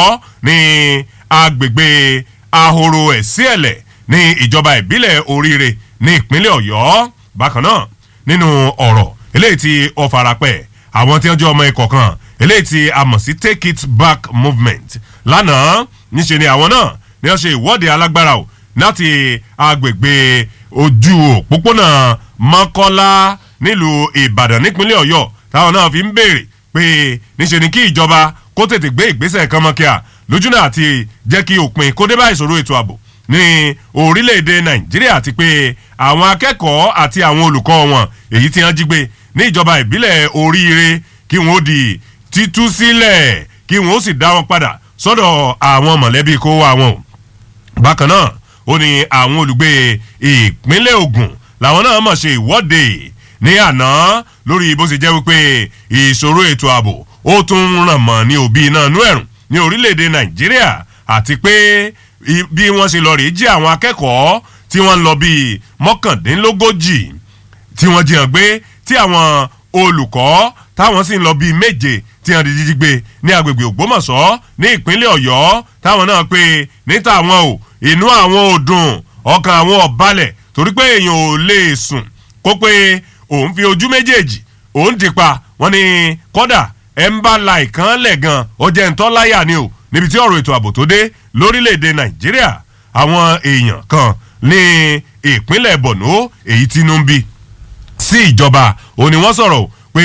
ọ̀yọ́ ní agbègbè ahoro ẹ̀síẹ̀lẹ̀ ní ìjọba ìbílẹ̀ oríire ní ìpínlẹ̀ ọ̀yọ́ bákan náà nínú ọ̀rọ̀ eléyìí tí ó farapẹ́ àwọn tí wọ́n jẹ́ ọmọ ikọ̀ kan eléyìí tí a mọ̀ sí take it back movement lánàá níṣe ni àwọn náà ni wọ́n ṣe ìwọ́de alágbára o láti agbègbè ojú òpópónà mọ́kọ́lá nílùú ìbàdàn nípínlẹ̀ ọ̀yọ́ táwọn náà fi ń béèrè pé níṣe ni kí ìjọba kó tètè gbé ìgbésẹ̀ kan mọ́kíá lójúnà àti jẹ́ kí òpin kó dé bá ìṣòro ètò ààbò ní orílẹ̀-èdè nàìjíríà àti pé àwọn akẹ́kọ̀ọ́ àti àwọn olùkọ́ wọn èyí tí wọ́n jí gbé ní ìjọba ìbílẹ̀ oríire kí wọ́n ó di títú sílẹ̀ kí wọ́n ó sì dá wọn padà sọ́dọ̀ àwọn mọ̀lẹ́bí kó wá wọn o bákan náà ó ní àwọn olùgbé ìpínlẹ̀ ogun làwọn náà mọ̀ ṣe ìwọ́de ní àná lórí bó ṣe jẹ́ wípé ìṣòro ètò ààbò ó tún ràn mọ́ ní òbí náà nú ẹ̀rùn ní orílẹ̀-èdè nàìjíríà àti pé bí wọ́n ṣe lọ rèé jí àwọn akẹ́kọ̀ọ́ tí wọ́n ń lọ bíi mọ́kàndínlógójì tí wọ́n jiyàn gbé tí àwọn olùkọ́ táwọn sì ń lọ bíi méje tí wọ́n di jíjí gbé ní agbègbè ògbómọ̀ṣọ́ ní ìpínlẹ̀ ọ̀yọ́ táwọn náà pé níta àwọn ò inú àwọn ò dùn ọkàn àwọn ò balẹ̀ torí pé èèyàn ò lè sùn kó pé òun fi ojú méjèèjì òun ti pa wọ́n ní kọ́dà ẹ̀ ń bá la ìkan lẹ̀ gan ó jẹ́ ń tọ́ láyà ni o níbi tí ọ̀rọ̀ ètò ààbò tó dé lórílẹ̀‐èdè nàìjíríà àwọn èèyàn kan ní ìpínlẹ̀ borno èyí tí inú ń bí sí ìjọba ò ní wọ́n sọ̀rọ̀ pé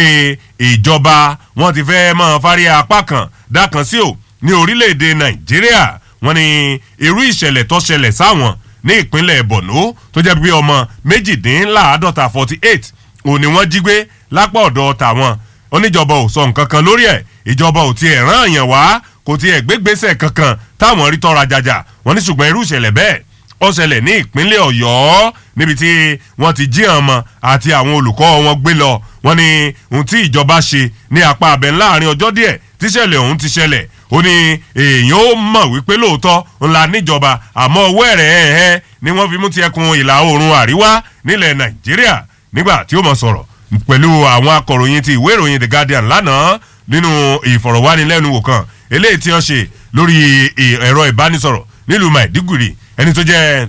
ìjọba wọn ti fẹ́ máa fárí apá kan dákan sí o ní orílẹ̀‐èdè nàìjíríà wọn ní irú ìṣẹ̀lẹ̀ tó ṣẹlẹ̀ sáwọn ní ìpínlẹ̀ borno tó jẹ́ pé ọmọ méjìdínláàádọ́ta forty eight ò ní wọ́n jí gbé lápá ọ̀dọ̀ tàwọn oníjọba ò sọ nǹkan kan lórí ẹ̀ ìjọba ò tiẹ̀ rán àyàn wá kò tiẹ̀ gbégbèsè kankan táwọn rí tọ́ra jàjà wọ́n ní ṣùgbọ́n irú ìṣẹ̀lẹ̀ bẹ́ẹ̀ ó ṣẹlẹ̀ ní ìpínlẹ̀ ọ̀yọ́ níbi tí wọ́n ti jí àwọn ọmọ àti àwọn olùkọ́ wọn gbé lọ wọ́n ní ohun tí ìjọba ṣe ní apá abẹ láàrin ọjọ́ díẹ̀ tíṣẹ̀lẹ̀ ọ̀hún ti ṣẹlẹ̀ ó ní èèyàn ó mọ̀ wípé lóòótọ́ ńlá níjọba àmọ́ owó ẹ̀rẹ̀ ẹ̀hẹ́ ni wọ́n fi mú ti ẹkùn ìlà oòrùn àríwá nílẹ̀ nàìjíríà nígbà tí ó mọ̀ sọ̀rọ̀ pẹ̀lú àwọn akọ̀ròyìn ti ìwé ìròyìn the guardian lánàá nínú ìfọ̀rọ̀wánilẹ́nuwò kan eléyìí tí wọ́n ṣe lórí ẹ̀rọ ìbánisọ̀rọ̀ nílùú maiduguri ẹni tó jẹ́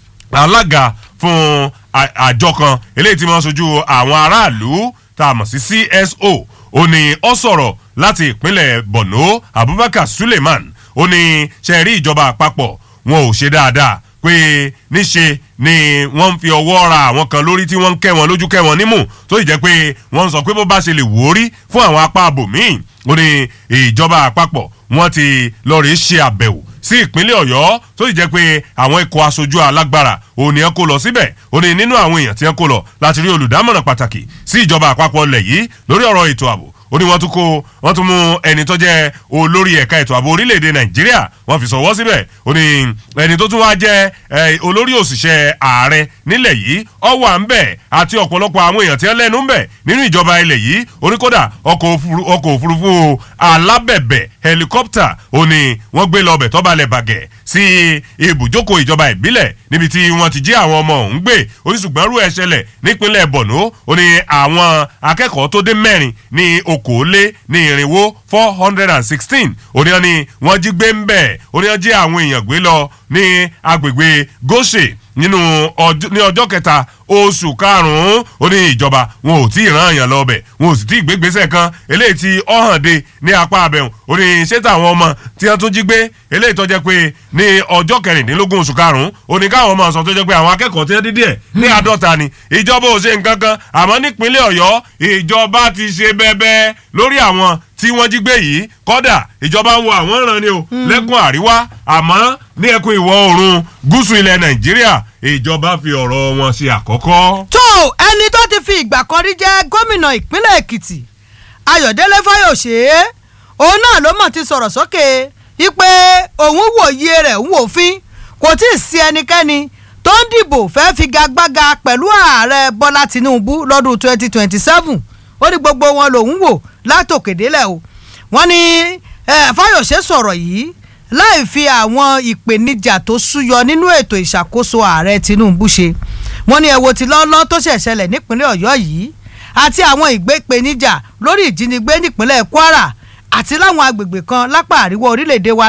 alága fún àjọ kan eléyìí tí wọ́n sojú àwọn aráàlú tá a mọ̀ sí cso ó ní ọ sọ̀rọ̀ láti ìpínlẹ̀ borno abubakar suleiman ó ní ṣe rí ìjọba àpapọ̀ wọn ò ṣe dáadáa pé níṣe ni wọ́n ń fi ọwọ́ ra àwọn kan lórí tí wọ́n ń kẹ́ wọn lójú kẹ́ wọn nímú tó sì jẹ́ pé wọ́n ń sọ pé bó bá ṣe lè wò ó rí fún àwọn apá abòmíì ó ní ìjọba àpapọ̀ wọ́n ti lọ rèé ṣe àbẹ̀wò sí ìpínlẹ̀ ọ̀yọ́ tó sì jẹ́ pé àwọn ikọ̀ aṣojú alágbára òní ẹ̀ kó lọ síbẹ̀ ó ní nínú àwọn èèyàn tí ẹ̀ kó lọ láti rí olùdámọ̀ràn pàtàkì sí ìjọba àpapọ̀ lẹ̀ yìí lórí ọ̀rọ̀ ètò ààbò ó ní wọ́n tún kó wọ́n tún mú ẹni tó jẹ́ olórí ẹ̀ka ètò ààbò orílẹ̀-èdè nàìjíríà wọ́n fi sọ̀wọ́ síbẹ̀ ó ní ẹni tó tún wá jẹ́ olórí òṣìṣẹ́ ààrẹ nílẹ̀ yìí ọwọ́ à ń bẹ̀ àti ọ̀pọ̀lọpọ̀ àwọn èèyàn tí wọ́n lẹ́nu ń bẹ̀ nínú ìjọba ilẹ̀ yìí oníkódà ọkọ̀ òfurufú alábẹ̀bẹ̀ helicopter ó ní wọ́n gbé lọ bẹ̀ tọ́balẹ̀ bàgẹ̀ sí ibùjókòó ìjọba ìbílẹ̀ níbi tí wọ́n ti jí àwọn ọmọ ọ̀hún gbé oníṣùgbọ́n rú ẹ̀ ṣẹlẹ̀ nípínlẹ̀ borno ó ní àwọn akẹ́kọ̀ọ́ tó dé mẹ́rin ní okòólé ní irinwó four hundred and sixteen oníyan ni wọ́n jí gbé ń bẹ̀ oníyan jí àwọn èèyàn gbé lọ ní agbègbè goshe nínú ní ọjọ́ kẹta oṣù karùn-ún ó ní ìjọba wọn ò tí ì rán àyàn lọ bẹ̀ wọn ò sì tí ì gbégbèsè kan eléyìí tí ọ̀hàn dé ní apá abẹ́hùn ó ní ṣé táwọn ọmọ tí wọ́n tún jí gbé eléyìí tó jẹ́ pé ní ọjọ́ kẹrìndínlógún oṣù karùn-ún ó ní káwọn ọmọ sọ tó jẹ́ pé àwọn akẹ́kọ̀ọ́ tí wọ́n dídí ẹ̀ ní àádọ́ta ni ìjọba ò ṣe nǹkan kan àmọ́ nípínlẹ̀ ọ̀yọ́ ìjọba ti ṣe bẹ́ẹ̀bẹ́ lórí àwọn tí wọ́n jí gbé yìí kọ́dà ìjọba ń wo àwọn ìran ni o lẹ́kùn àríwá àmọ́ ní ẹkùn ìwọ̀ oòrùn gúúsù ilẹ̀ nàìjíríà ìjọba fi ọ̀rọ̀ wọn ṣe àkọ́kọ́. tó ẹni tó ti fi ìgbà kan rí jẹ́ gómìnà ìpínlẹ̀ èkìtì ayọ̀délé fáyọ̀ṣe òun náà ló mọ̀ ti sọ̀rọ̀ sókè wípé òun wòye rẹ̀ ń wòfin kò tí ì sí ẹnikẹ́ni tó ń dìbò fẹ́ figagbága pẹ̀lú ààrẹ bọ́lá tinubu lọ́dún twenty twenty seven ó ní gbogbo wọn lòun wò látòkèdélẹ̀ o wọ́n ní fáyọ̀ṣe sọ̀rọ̀ yìí láì fi àwọn ìpèníjà tó súyọ nínú ètò ìṣàkóso ààrẹ tinubu ṣe wọ́n ní ẹ̀wò tí lọ́lọ́ tó ṣẹ̀ṣẹlẹ̀ nípínlẹ̀ ọ̀yọ́ yìí àti àwọn ìgbépèníjà lórí ìjínigbé nípínlẹ̀ kwara àti láwọn agbègbè kan lápá àríwá orílẹ̀-èdè wa